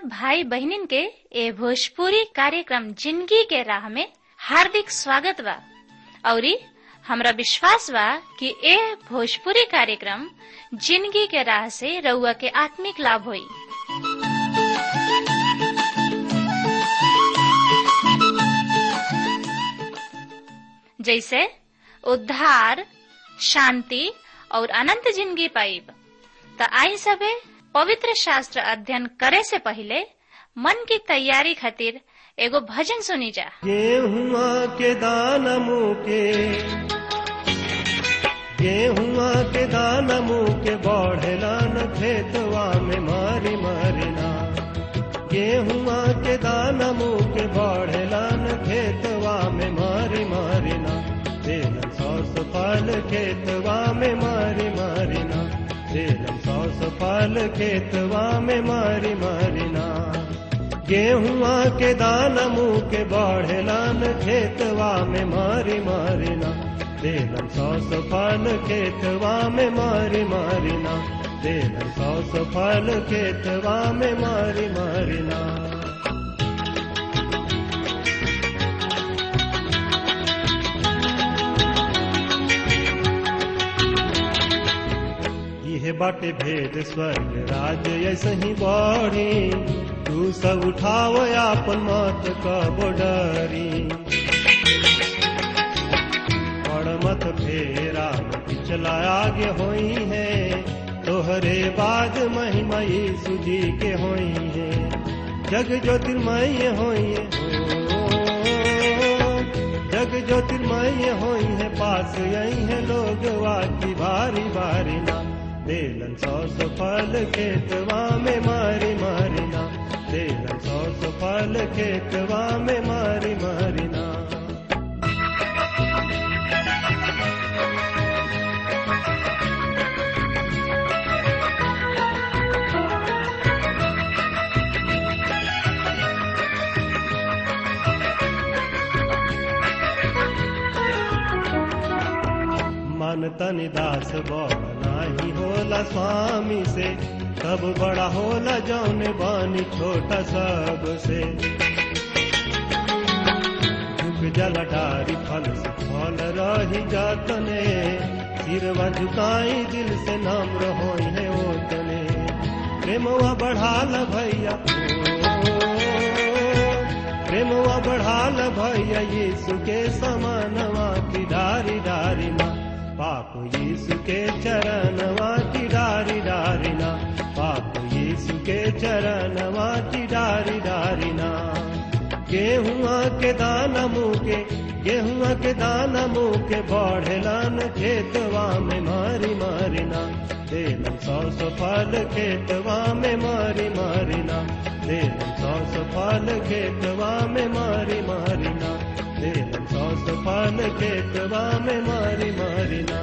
सब भाई बहनिन के ए भोजपुरी कार्यक्रम जिंदगी के राह में हार्दिक स्वागत बा औरी हमरा विश्वास बा कि ए भोजपुरी कार्यक्रम जिंदगी के राह से रउआ के आत्मिक लाभ होई जैसे उद्धार शांति और अनंत जिंदगी पाइब त आई सबे पवित्र शास्त्र अध्ययन करे से पहले मन की तैयारी खातिर एगो भजन सुनी जा गेहुआ के दान मुके गेहुआ के दान मुके बढ़ेला न खेतवा में मारी मारिना गेहुआ के दान मुके बढ़ेला न खेतवा में मारी मारिना तेल सौस फल खेतवा में मारी मारिना तेल सौस फल खेतवा में मारी मारिना गेहुआ के दान मुँह के बढ़ेलान खेतवा में मारी मारिना तेलन सौस फल खेतवा में मारी मारिना तेलन सौस फल खेतवा में मारी मारिना यह बाटे भेद स्वर्ग राज ऐसे ही बढ़ी तू सब उठाव आपन मत का बोडरी बड़ मत फेरा पिछला आगे होई है तोहरे बाद महिमा यीशु जी के होई है जग ज्योतिर्मय होई है जग ज्योतिर्मय होई है पास यही है लोग वाकी बारी बारी ना देलन सौ फल खेतवा में मारी मारिना देलन सौ फल खेतवा में मारी मारिना मन तन दास बड़ नाही होला स्वामी से तब बड़ा होला जौन बानी छोटा सब से झुक जल डारी फल से फल रही जातने सिरवा झुकाई दिल से नाम रहो है ओतने प्रेमवा बढ़ाल भैया प्रेमवा बढ़ाल भैया यीशु के समानवा की डारी डारी ना पाप यीशु के चरणवा की डारी डारिना पाप यीशु के चरणवा की डारी डारिना गेहुआ के दाना मुँह के गेहुआ के दाना मुँह के बढ़ेलान खेतवा में मारी मारिना देलन सौ सौ फल खेतवा में मारी मारिना देलन सौ सौ फल खेतवा में मारी मारिना देलन सौ सौ फल खेतवा में मारी मारिना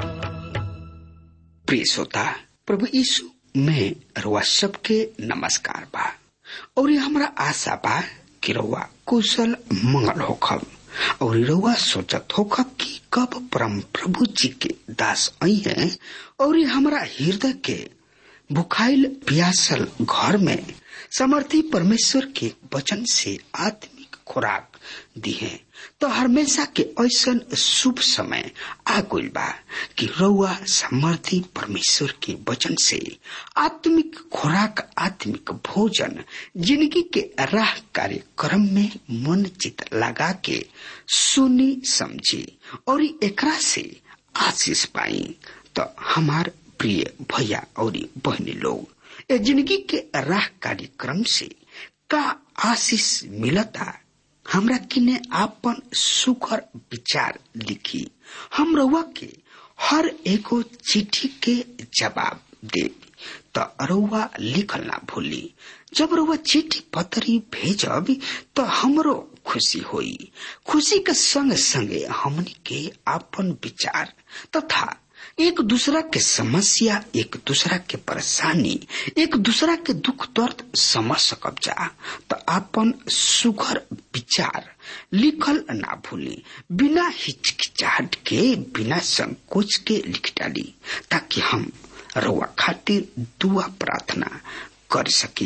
प्रिय श्रोता प्रभु यीशु में रउआ सबके नमस्कार बा और ये हमरा आशा बा कि रउआ कुशल मंगल होखब और रउआ सोचत होखब कि कब परम प्रभु जी के दास आई है और ये हमरा हृदय के भुखाइल प्यासल घर में समर्थी परमेश्वर के वचन से आत्मिक खुराक दी है तो हमेशा के ऐसा शुभ समय आ गइल बा कि रउआ समर्थी परमेश्वर के वचन से आत्मिक खुराक आत्मिक भोजन जिंदगी के राह कार्यक्रम में मन चित लगा के सुनी समझी और एकरा से आशीष पाई तो हमार प्रिय भैया और बहनी लोग ए जिंदगी के राह कार्यक्रम से का आशीष मिलता हमरा किने आपन सुखर विचार लिखी हम रउआ के हर एगो चिट्ठी के जवाब दे त रउआ लिखल ना भूली जब रउआ चिट्ठी पत्री भेजब तो हमरो खुशी होई खुशी के संग संगे हमनी के आपन विचार तथा एक दूसरा के समस्या एक दूसरा के परेशानी एक दूसरा के दुख दर्द समझ सकब जा तो अपन सुघर विचार लिखल ना भूली बिना हिचकिचाहट के बिना संकोच के लिख डाली ताकि हम रउआ खातिर दुआ प्रार्थना कर सकी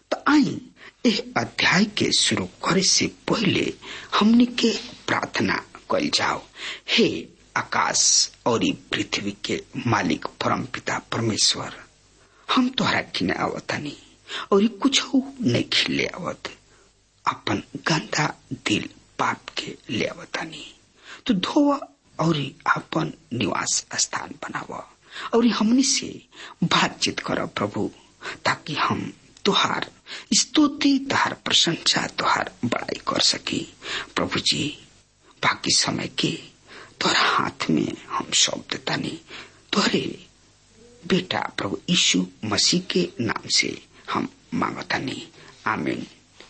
तो आई एह अध्याय के शुरू करे से पहले हमने के प्रार्थना कल जाओ हे आकाश और ई पृथ्वी के मालिक परम पिता परमेश्वर हम तोहरा किने आवतानी और ई कुछ नहीं खिले आवत अपन गंदा दिल पाप के ले आवतानी तो धोवा और अपन निवास स्थान बनावा और हमनी से बातचीत कर प्रभु ताकि हम तुहार स्तुति तुहार प्रशंसा तुहार बड़ाई कर सकी प्रभु जी बाकी समय के तोहरा हाथ में हम सौंप देता नहीं तोहरे बेटा प्रभु यीशु मसीह के नाम से हम मांगता नहीं आमीन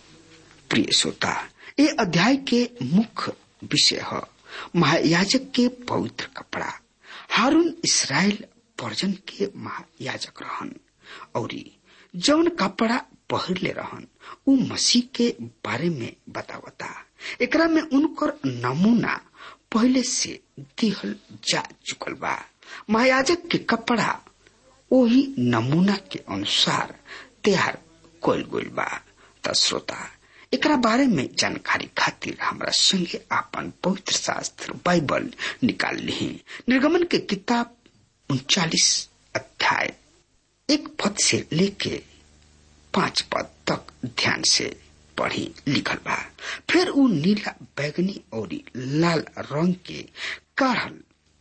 प्रिय श्रोता ये अध्याय के मुख्य विषय है महायाजक के पवित्र कपड़ा हारून इसराइल पर्जन के महायाजक रहन और जौन कपड़ा पहरले रहन उ मसीह के बारे में बतावता एकरा में उनकर नमूना पहले से दिहल जा चुकल बा महायाजक के कपड़ा वही नमूना के अनुसार तैयार कल गइल बा त श्रोता एकरा बारे में जानकारी खातिर हमरा संगे आपन पवित्र शास्त्र बाइबल निकाल ली निर्गमन के किताब उनचालीस अध्याय एक पद से लेके पांच पद तक ध्यान से पढ़ी लिखल बा फिर उ नीला बैगनी और लाल रंग के काढ़ल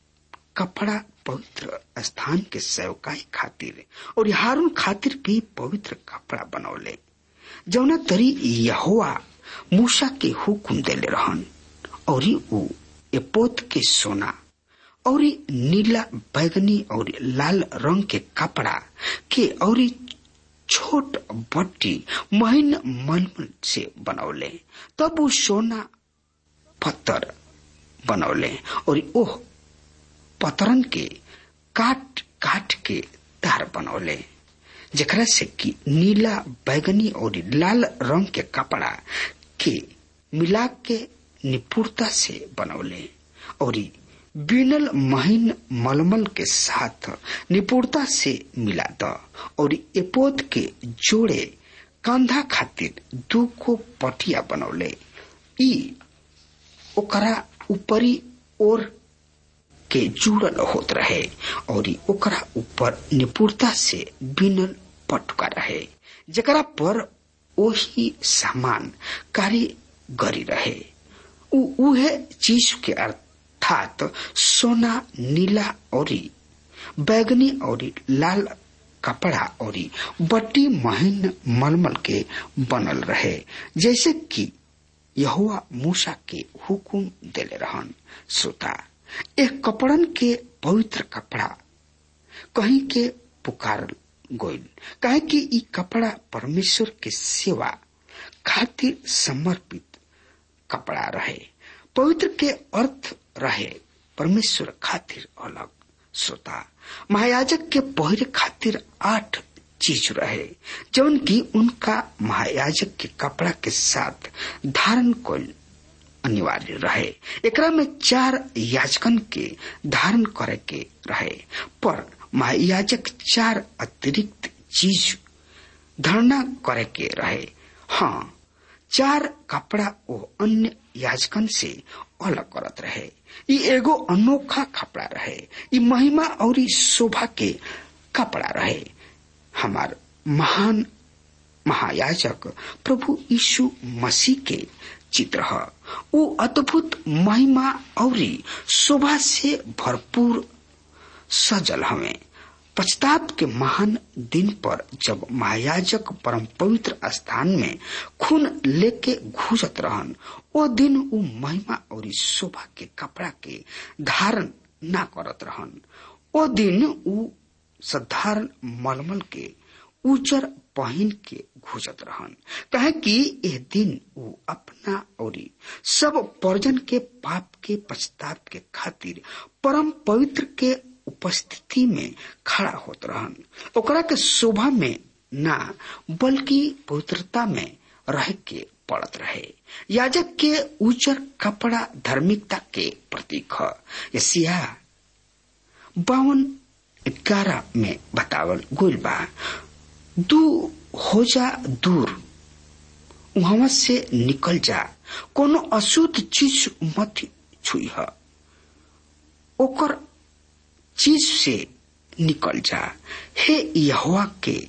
कपड़ा पवित्र स्थान के सेवकाई खातिर और हारून खातिर भी पवित्र कपड़ा बनौले जौना तरी यहोवा मूसा के हुकुम देले रहन और उ एपोत के सोना और नीला बैगनी और लाल रंग के कपड़ा के और छोट बट्टी महीन मलमल से बनौले तब वो सोना पत्थर बनौले और ओह पतरन के काट काट के तार बनौले जकरा से कि नीला बैगनी और लाल रंग के कपड़ा के मिला के निपुणता से बनौले और बीनल महीन मलमल के साथ निपुणता से मिला द और एपोद के जोड़े कंधा खातिर दू को पटिया बनौले ई ओकरा ऊपरी ओर के जुड़ल होत रहे और ओकरा ऊपर निपुणता से बिनल पटुका रहे जकरा पर वही सामान कारीगरी रहे उ उहे चीज के अर्थात सोना नीला और बैगनी और लाल कपड़ा और बट्टी महीन मलमल के बनल रहे जैसे कि यहुआ मूसा के हुकुम देले रहन श्रोता एक कपड़न के पवित्र कपड़ा कहीं के पुकार गोइल कहे कि ई कपड़ा परमेश्वर के सेवा खातिर समर्पित कपड़ा रहे पवित्र के अर्थ रहे परमेश्वर खातिर अलग श्रोता महायाजक के पहरे खातिर आठ चीज रहे जौन की उनका महायाजक के कपड़ा के साथ धारण कल अनिवार्य रहे एकरा में चार याचकन के धारण करे के रहे पर महायाजक चार अतिरिक्त चीज धारणा करे के रहे हाँ चार कपड़ा वो अन्य याचकन से अलग करत रहे ई एगो अनोखा कपड़ा रहे ई महिमा और शोभा के कपड़ा रहे हमार महान महायाजक प्रभु यीशु मसीह के चित्र है वो अद्भुत महिमा और शोभा से भरपूर सजल हमें पश्चाताप के महान दिन पर जब महायाजक परम पवित्र स्थान में खून लेके घुसत रहन ओ दिन उ महिमा और शोभा के कपड़ा के धारण ना करत रहन ओ दिन उ साधारण मलमल के उजर पहन के घुसत रहन कहे कि यह दिन वो अपना और सब पर्जन के पाप के पश्चाताप के खातिर परम पवित्र के उपस्थिति में खड़ा होत रहन ओकरा के शोभा में ना बल्कि पवित्रता में रह के पड़त रहे याजक के उजर कपड़ा धार्मिकता के प्रतीक है यसिया बावन ग्यारह में बतावल गोल बा दू हो जा दूर वहां से निकल जा कोनो अशुद्ध चीज मत छुई है ओकर चीज से निकल जा हे यहोवा के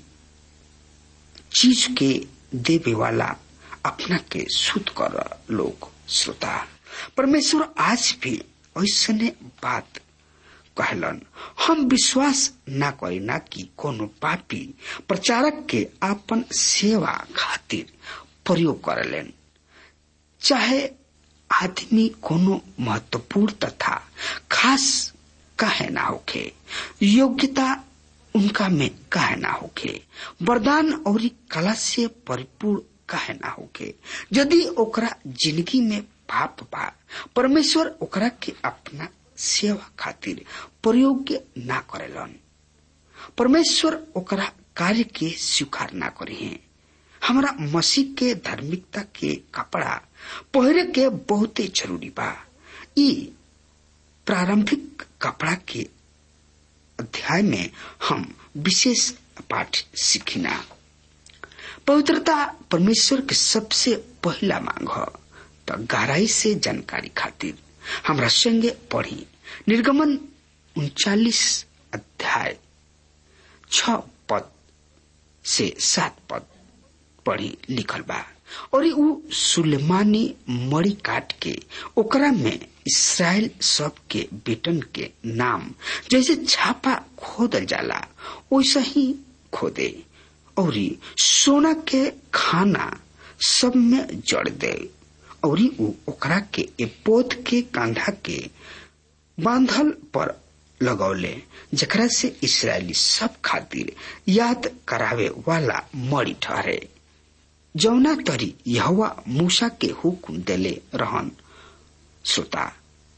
चीज के देवे वाला अपना के शुद्ध कर लोग श्रोता परमेश्वर आज भी ऐसने बात कहलन हम विश्वास ना करी ना कि कोनो पापी प्रचारक के अपन सेवा खातिर प्रयोग करलेन चाहे आदमी कोनो महत्वपूर्ण तथा खास काहे ना होखे योग्यता उनका में काहे ना होखे वरदान और कला से परिपूर्ण काहे ना होखे यदि ओकरा जिंदगी में पाप बा परमेश्वर ओकरा के अपना सेवा खातिर प्रयोग ना करेलन परमेश्वर ओकरा कार्य के स्वीकार ना करे हमारा मसीह के धार्मिकता के कपड़ा पहरे के बहुते जरूरी बा ई प्रारंभिक कपड़ा के अध्याय में हम विशेष पाठ सीखिना पवित्रता परमेश्वर के सबसे पहला मांग है तो गहराई से जानकारी खातिर हमरा संगे पढ़ी निर्गमन उनचालीस अध्याय छ पद से सात पद पढ़ी लिखल बा और उ सुलेमानी मड़ी काट के ओकरा में इसराइल सब के बेटन के नाम जैसे छापा खोदल जाला वैसा ही खोदे और सोना के खाना सब में जड़ दे और उ ओकरा के एपोत के कांधा के बांधल पर लगौले जकरा से इसराइली सब खातिर याद करावे वाला मड़ी ठहरे जौना तरी यहवा मूसा के हुक्म देले रहन श्रोता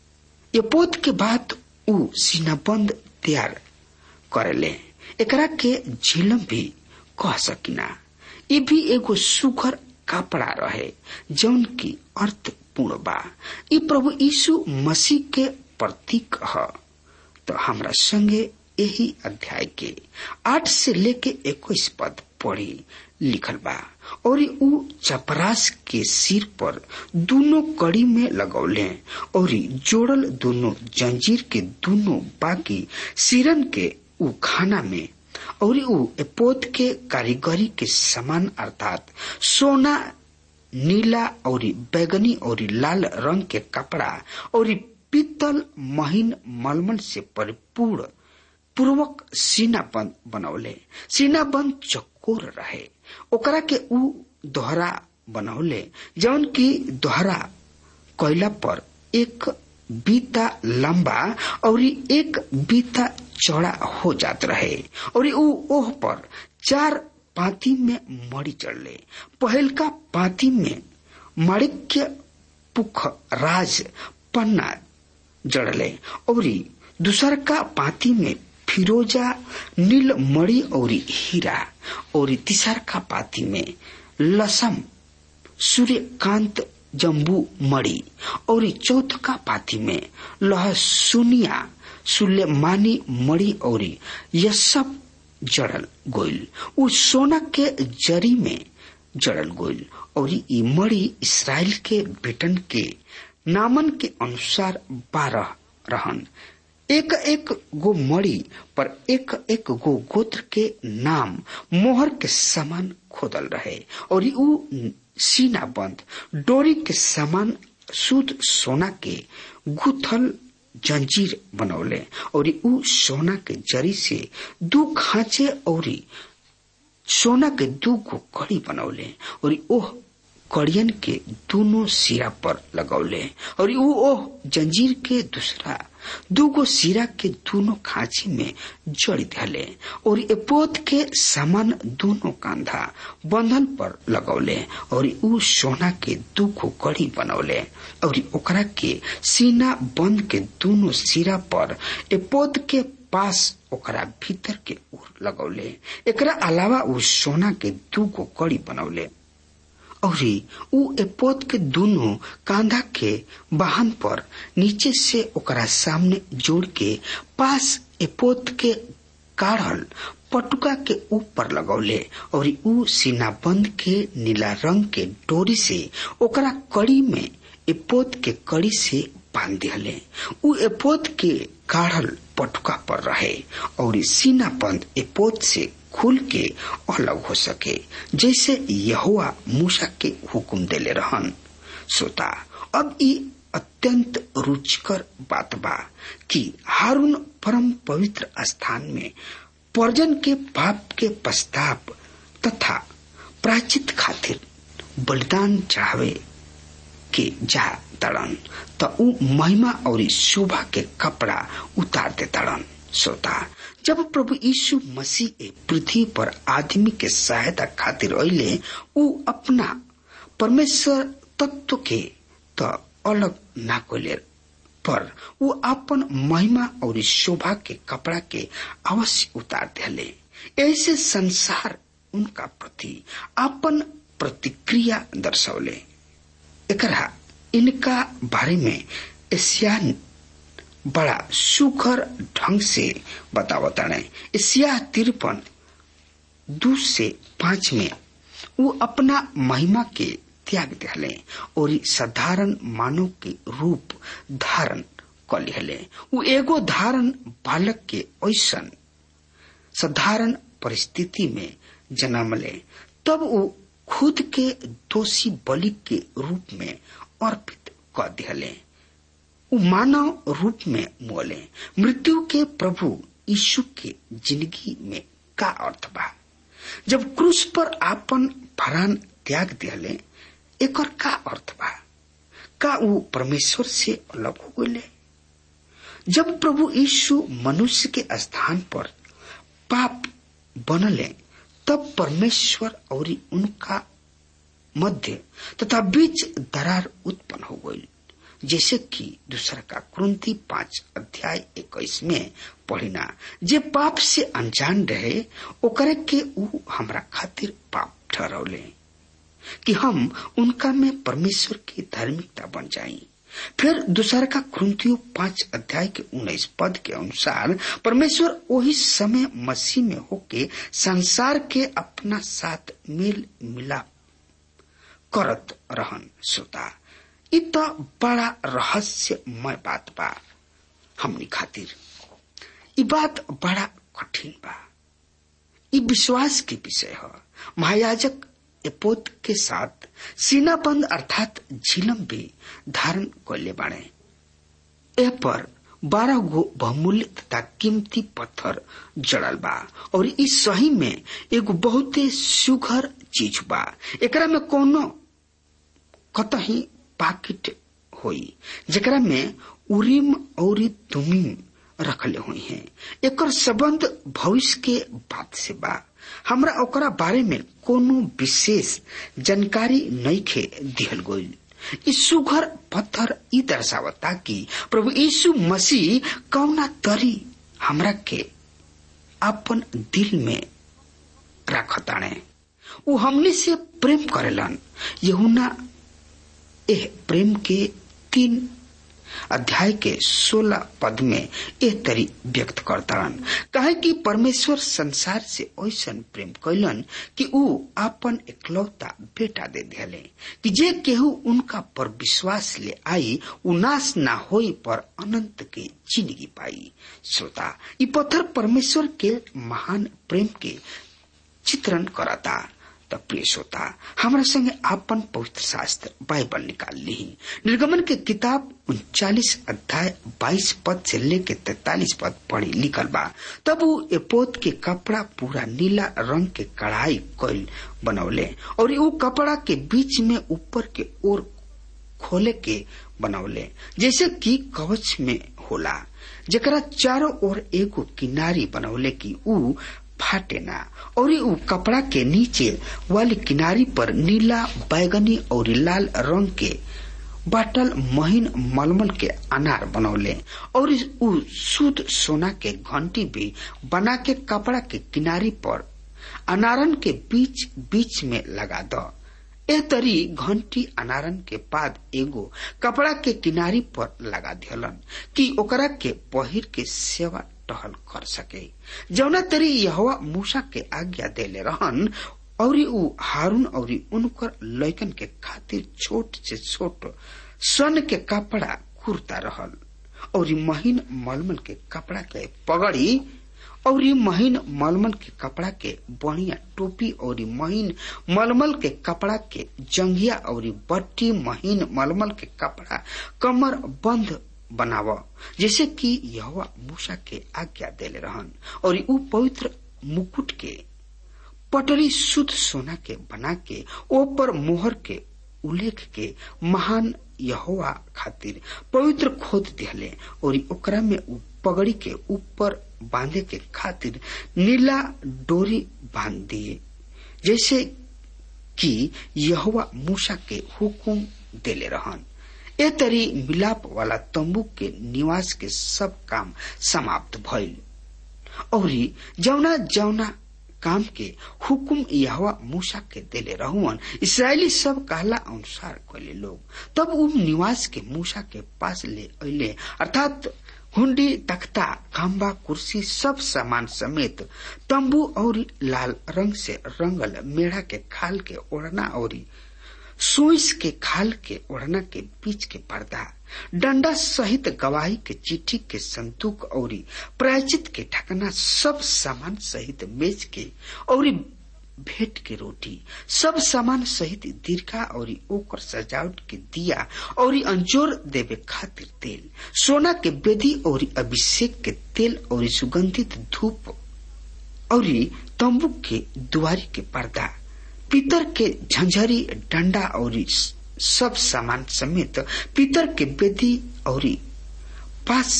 एपोत के बाद उ सीनाबंद तैयार करेले एकरा के झिलम भी कह सकिना ये भी एगो सुघर कपड़ा रहे जौन की अर्थ पूर्ण बा ई प्रभु यीशु मसीह के प्रतीक है तो हमरा संगे यही अध्याय के आठ से लेके इक्कीस पद पढ़ी लिखल बा और उ चपरास के सिर पर दोनों कड़ी में लगौले और जोड़ल दोनों जंजीर के दोनों बाकी सिरन के उ खाना में और उ एपोत के कारीगरी के समान अर्थात सोना नीला और बैगनी और लाल रंग के कपड़ा और पीतल महीन मलमल से परिपूर्ण पूर्वक सीनाबंद बनौले सीनाबंद चकोर रहे ओकरा के उ दोहरा बनौले जौन की दोहरा कोयला पर एक बीता लंबा और एक बीता चौड़ा हो जात रहे और उ ओह पर चार पाती में मड़ी चढ़ले पहलका पाती में माणिक्य पुख राज पन्ना जड़ले और दूसर का पाती में फिरोजा नील मणि और हीरा और तीसर का पाती में लसम सूर्यकांत जम्बू मणि और चौथ का पाती में लहसुनिया सुलेमानी मणि और यह सब जड़ल गोइल उ सोना के जरी में जड़ल गोइल और ई मणि इसराइल के बेटन के नामन के अनुसार बारह रहन एक एक गो मणि पर एक एक गो गोत्र के नाम मोहर के समान खोदल रहे और उ सीना बंद डोरी के समान शुद्ध सोना के गुथल जंजीर बनौले और उ सोना के जरी से दू खांचे और सोना के दू गो कड़ी बनौले और ओह कड़ियन के दोनों सिरा पर लगौले और उ ओह जंजीर के दूसरा दूगो सिरा के दोनों खांची में जड़ी धले और एपोत के समान दोनों कंधा बंधन पर लगौले और उ सोना के दूगो कड़ी बनौले और ओकरा के सीना बंद के दोनों सिरा पर एपोत के पास ओकरा भीतर के ओर लगौले एकरा अलावा उ सोना के दूगो कड़ी बनौले और उ एपोत के दोनों कांधा के वाहन पर नीचे से ओकरा सामने जोड़ के पास एपोत के काढ़ल पटुका के ऊपर लगौले और ऊ सीनाबंद के नीला रंग के डोरी से ओकरा कड़ी में एपोत के कड़ी से बांध दिहले ऊ एपोत के काढ़ल पटुका पर रहे और सीनाबंद एपोत से खुल के अलग हो सके जैसे यहुआ मूसा के हुक्म देले रहन सोता अब ई अत्यंत रुचिकर बात बा कि हारून परम पवित्र स्थान में पर्जन के पाप के पश्चाताप तथा प्राचित खातिर बलिदान चढ़ावे के जा तड़न त ऊ महिमा और शोभा के कपड़ा उतार दे तड़न सोता जब प्रभु यीशु मसीह पृथ्वी पर आदमी के सहायता खातिर अले ऊ अपना परमेश्वर तत्व के त अलग ना कोले पर वो अपन महिमा और शोभा के कपड़ा के अवश्य उतार दिले ऐसे संसार उनका प्रति अपन प्रतिक्रिया दर्शौले एकरा इनका बारे में एशिया बड़ा सुखर ढंग से बतावताड़े एशिया तिरपन दू से पांच में वो अपना महिमा के त्याग दिले और साधारण मानव के रूप धारण कर लिहले उ एगो धारण बालक के ऐसन साधारण परिस्थिति में जन्म ले तब वो खुद के दोषी बलि के रूप में अर्पित कर दिले उ मानव रूप में मोले मृत्यु के प्रभु यीशु के जिंदगी में का अर्थ बा जब क्रूस पर आपन भरान त्याग दिले एकर का अर्थ बा का वो परमेश्वर से अलग हो गए जब प्रभु यीशु मनुष्य के स्थान पर पाप बनले तब परमेश्वर और उनका मध्य तथा बीच दरार उत्पन्न हो गई जैसे कि दूसरा का कुंती पांच अध्याय इक्कीस में पढ़िना जे पाप से अनजान रहे ओकरे के ऊ हमरा खातिर पाप ठहरौले कि हम उनका में परमेश्वर की धार्मिकता बन जाई फिर दूसरा का क्रंथियो पांच अध्याय के उन्नीस पद के अनुसार परमेश्वर वही समय मसीह में होके संसार के अपना साथ मेल मिलाप करत रहन श्रोता इ तो बड़ा रहस्यमय बात बा हमनी खातिर इ बात बड़ा कठिन बा इ विश्वास के विषय है महायाजक एपोत के साथ सीनाबंद अर्थात झिलम भी धारण कैले बाड़े एह पर बारह गो बहुमूल्य तथा कीमती पत्थर जड़ल बा और इस सही में एगो बहुते सुघर चीज बा एकरा में कोनो कतही पाकिट होई जेकरा में उरीम और तुमीम रखले हुई हैं एकर संबंध भविष्य के बात से बा हमरा ओकरा बारे में कोनो विशेष जानकारी नइखे दिहल गईल ई सुघर पत्थर ई दर्शावता कि प्रभु यीशु मसीह कौना तरी हमरा के अपन दिल में रखताणे उ हमने से प्रेम करेलन यहुना एह प्रेम के तीन अध्याय के सोलह पद में एह तरी व्यक्त करतारन कहे कि परमेश्वर संसार से ऐसा प्रेम कैलन कि ऊ अपन एकलौता बेटा दे दिले कि जे केहू उनका पर विश्वास ले आई उ नाश ना होई पर अनंत के जिंदगी पाई श्रोता ई पत्थर परमेश्वर के महान प्रेम के चित्रण करता त प्रिय श्रोता हमारा संगे आपन पवित्र शास्त्र बाइबल निकाल ली निर्गमन के किताब उनचालीस अध्याय बाईस पद से लेके तैतालीस पद पढ़ी लिखल बा तब वो एपोत के कपड़ा पूरा नीला रंग के कढ़ाई कोयल बनौले और वो कपड़ा के बीच में ऊपर के ओर खोले के बनौले जैसे कि कवच में होला जरा चारों ओर एगो किनारी बनौले की ऊ फाटे ना और उ कपड़ा के नीचे वाली किनारी पर नीला बैगनी और लाल रंग के बाटल महीन मलमल के अनार बनौले और उ शुद्ध सोना के घंटी भी बना के कपड़ा के किनारी पर अनारन के बीच बीच में लगा दो ए तरी घंटी अनारन के बाद एगो कपड़ा के किनारी पर लगा दियलन कि ओकरा के पहिर के सेवा टहल कर सके जौना तरी यहवा मूसा के आज्ञा देले रहन और ऊ हारून और उनकर लैकन के खातिर छोट से छोट स्वर्ण के कपड़ा कुर्ता रहल और महीन मलमल के कपड़ा के पगड़ी और महीन मलमल के कपड़ा के बढ़िया टोपी और महीन मलमल के कपड़ा के जंगिया और बट्टी महीन मलमल के कपड़ा कमर बंद बनाव जैसे कि यह मूसा के आज्ञा देले रहन और ऊ पवित्र मुकुट के पटरी शुद्ध सोना के बना के ऊपर मोहर के उल्लेख के महान यहोवा खातिर पवित्र खोद दिहले और ओकरा में ऊ पगड़ी के ऊपर बांधे के खातिर नीला डोरी बांध दिए जैसे कि यहोवा मूसा के हुकुम देले रहन ए तरी मिलाप वाला तंबू के निवास के सब काम समाप्त भइल और जौना जौना काम के हुकुम यहवा मूसा के देले रहुअन इसराइली सब कहला अनुसार कैले लोग तब उ निवास के मूसा के पास ले अले अर्थात हुंडी तख्ता खम्बा कुर्सी सब सामान समेत तंबू और लाल रंग से रंगल मेढ़ा के खाल के ओढ़ना और सुइस के खाल के ओढ़ना के बीच के पर्दा डंडा सहित गवाही के चिट्ठी के संतूक और प्रायचित के ढकना सब सामान सहित मेज के और भेंट के रोटी सब सामान सहित दीर्घा और ओकर सजावट के दिया और अंजोर देवे खातिर तेल सोना के बेदी और अभिषेक के तेल और सुगंधित धूप और तंबू के दुआरी के पर्दा पीतर के झंझरी डंडा और सब सामान समेत पीतर के बेदी और पास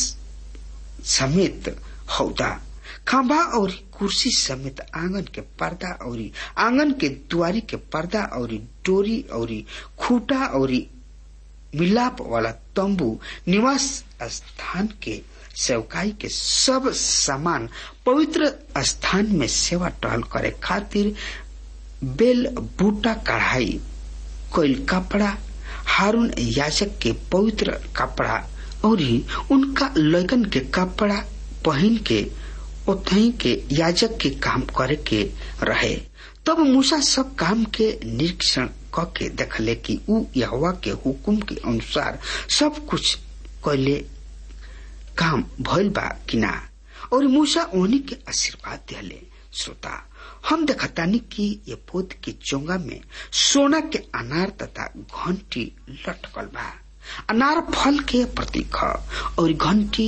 समेत हौदा खंभा और कुर्सी समेत आंगन के पर्दा और आंगन के दुआरी के पर्दा और डोरी और खूटा और मिलाप वाला तंबू निवास स्थान के सेवकाई के सब सामान पवित्र स्थान में सेवा टहल करे खातिर बेल बूटा कढ़ाई कोयल कपड़ा हारून याचक के पवित्र कपड़ा और उनका लगन के कपड़ा पहन के उतही के याजक के काम करे के रहे तब मूसा सब काम के निरीक्षण क के देखले कि ऊ यहवा के हुकुम के अनुसार सब कुछ कैले काम भइल बा कि ना और मूसा ओनी के आशीर्वाद दिले श्रोता हम देखतानी कि ये पोत के चोंगा में सोना के अनार तथा घंटी लटकल बा अनार फल के प्रतीक ह और घंटी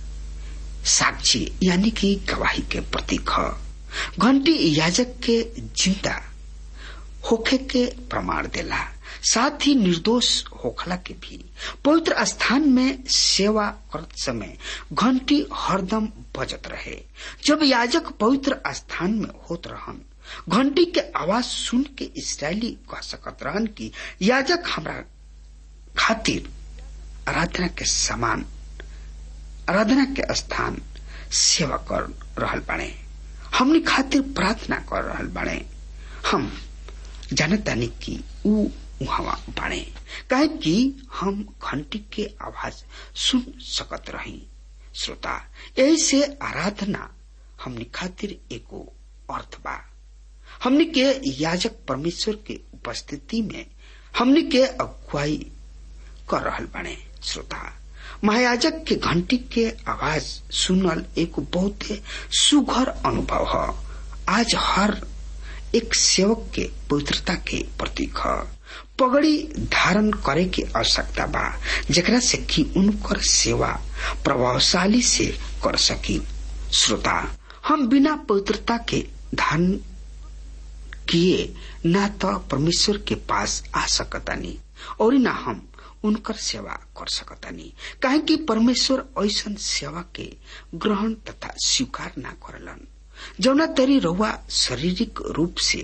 साक्षी यानी कि गवाही के प्रतीक ह घंटी याजक के जिंदा होखे के प्रमाण देला साथ ही निर्दोष होखला के भी पवित्र स्थान में सेवा करत समय घंटी हरदम बजत रहे जब याजक पवित्र स्थान में होत रहन घंटी के आवाज सुन के इसराइली कह सकत रहन कि याजक हमरा खातिर आराधना के समान आराधना के स्थान सेवा कर रहल बाड़े हमने खातिर प्रार्थना कर रहल बाड़े हम जानतानी कि ऊ उहाँ बाड़े काहे कि हम घंटी के आवाज सुन सकत रही श्रोता यही से आराधना हमने खातिर एगो अर्थ बा हमने के याजक परमेश्वर के उपस्थिति में हमने के अगुवाई कर रहल बने श्रोता महायाजक के घंटी के आवाज सुनल एक बहुत सुघर अनुभव है आज हर एक सेवक के पवित्रता के प्रतीक है पगड़ी धारण करे के आवश्यकता बा जेकरा से कि उनकर सेवा प्रभावशाली से कर सकी श्रोता हम बिना पवित्रता के धारण किए ना तो परमेश्वर के पास आ सकतानी और ना हम उनकर सेवा कर सकतानी काहे कि परमेश्वर ऐसन सेवा के ग्रहण तथा स्वीकार ना करलन जौना तरी रउआ शारीरिक रूप से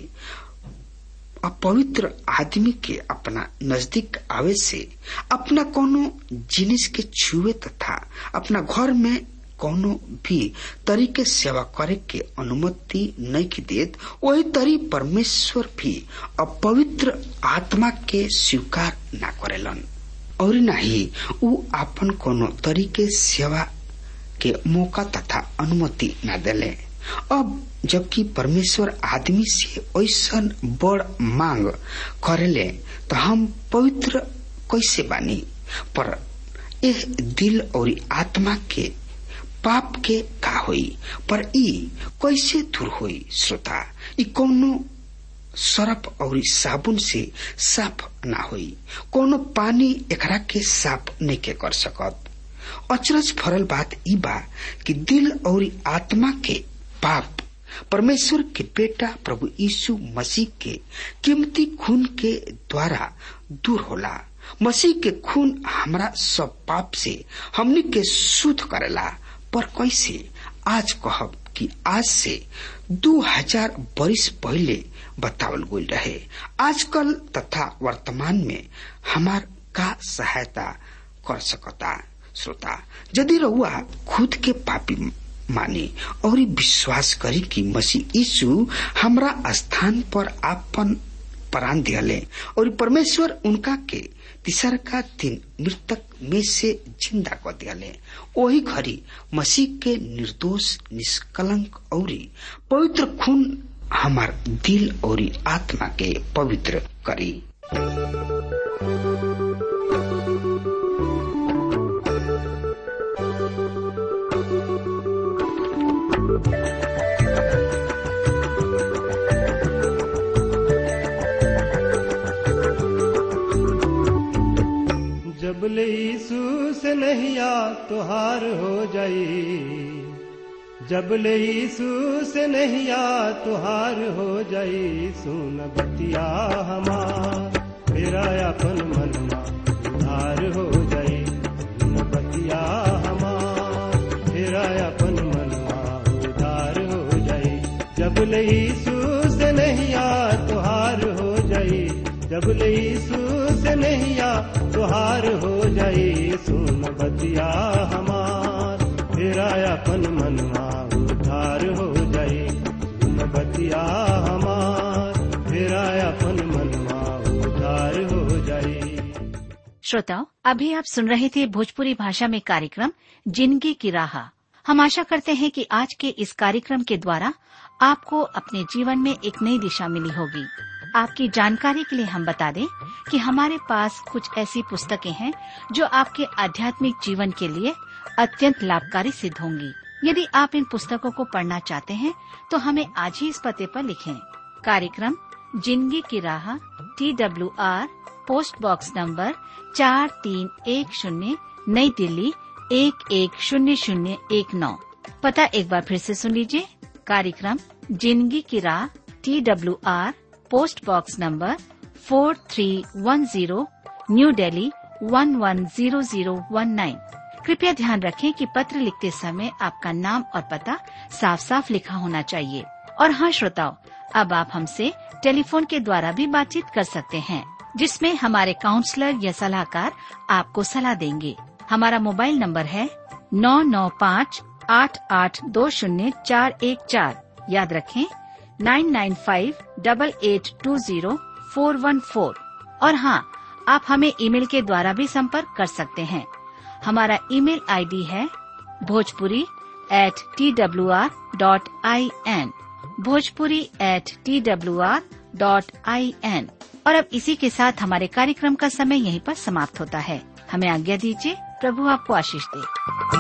अपवित्र आदमी के अपना नजदीक आवे से अपना कोनो जिनिस के छुए तथा अपना घर में कोनो भी तरीके सेवा करे के अनुमति नहीं देत वही तरी परमेश्वर भी अपवित्र आत्मा के स्वीकार ना करेलन और नहीं उ आपन कोनो तरीके सेवा के मौका तथा अनुमति न दिले अब जबकि परमेश्वर आदमी से ऐसा बड़ मांग करेले तो हम पवित्र कैसे बानी पर एह दिल और आत्मा के पाप के का होई पर ई कैसे दूर होई श्रोता ई कौनो सरफ और साबुन से साफ ना होई कोनो पानी एकरा के साफ नहीं के कर सकत अचरज फरल बात ई बा कि दिल और आत्मा के पाप परमेश्वर के बेटा प्रभु यीशु मसीह के कीमती खून के द्वारा दूर होला मसीह के खून हमरा सब पाप से हमनी के शुद्ध करेला पर कैसे आज कहब कि आज से दो हजार बरिस पहले बतावल गई रहे आजकल तथा वर्तमान में हमार का सहायता कर सकता श्रोता यदि रउआ खुद के पापी माने और विश्वास करी कि मसीह यीशु हमरा स्थान पर आपन प्राण दिले और परमेश्वर उनका के तीसर का दिन मृतक में से जिंदा कर दिले वही घड़ी मसीह के निर्दोष निष्कलंक और पवित्र खून हमार दिल और आत्मा के पवित्र करी जब ले यीशु से नहिया तुहार हो जाई जब ले यीशु से नहिया तुहार हो जाई सुन बतिया हमार मेरा अपन मनमा उधार हो जाई सुन बतिया हमार मेरा अपन मनमा उधार हो जाई जब ले यीशु से नहिया तुहार हो जाई जब ले यीशु से नहिया तुहार हो जाई सुन बतिया हमार तेरा अपन मनवा उधार हो जाई सुन बतिया हमार तेरा अपन मनवा उधार हो जाई श्रोताओं अभी आप सुन रहे थे भोजपुरी भाषा में कार्यक्रम जिंदगी की राह हम आशा करते हैं कि आज के इस कार्यक्रम के द्वारा आपको अपने जीवन में एक नई दिशा मिली होगी आपकी जानकारी के लिए हम बता दें कि हमारे पास कुछ ऐसी पुस्तकें हैं जो आपके आध्यात्मिक जीवन के लिए अत्यंत लाभकारी सिद्ध होंगी यदि आप इन पुस्तकों को पढ़ना चाहते हैं तो हमें आज ही इस पते पर लिखें कार्यक्रम जिंदगी की राह T W R post box number चार तीन एक शून्य नई दिल्ली एक एक शून्य शून्य एक नौ पता एक बार फिर से सुन लीजिए कार्यक्रम जिंदगी की राह T W R post box number four three one zero new Delhi one one zero zero one nine कृपया ध्यान रखें कि पत्र लिखते समय आपका नाम और पता साफ साफ लिखा होना चाहिए और हाँ श्रोताओं अब आप हमसे टेलीफोन के द्वारा भी बातचीत कर सकते हैं जिसमें हमारे काउंसलर या सलाहकार आपको सलाह देंगे हमारा मोबाइल नंबर है नौ नौ पाँच आठ आठ दो शून्य चार एक चार याद रखें nine nine five double eight two zero four one four और हाँ आप हमें ईमेल के द्वारा भी संपर्क कर सकते हैं हमारा ईमेल आईडी है Bhojpuri at T W R dot I N Bhojpuri at T W R dot I N और अब इसी के साथ हमारे कार्यक्रम का समय यहीं पर समाप्त होता है हमें आज्ञा दीजिए प्रभु आपको आशीष दे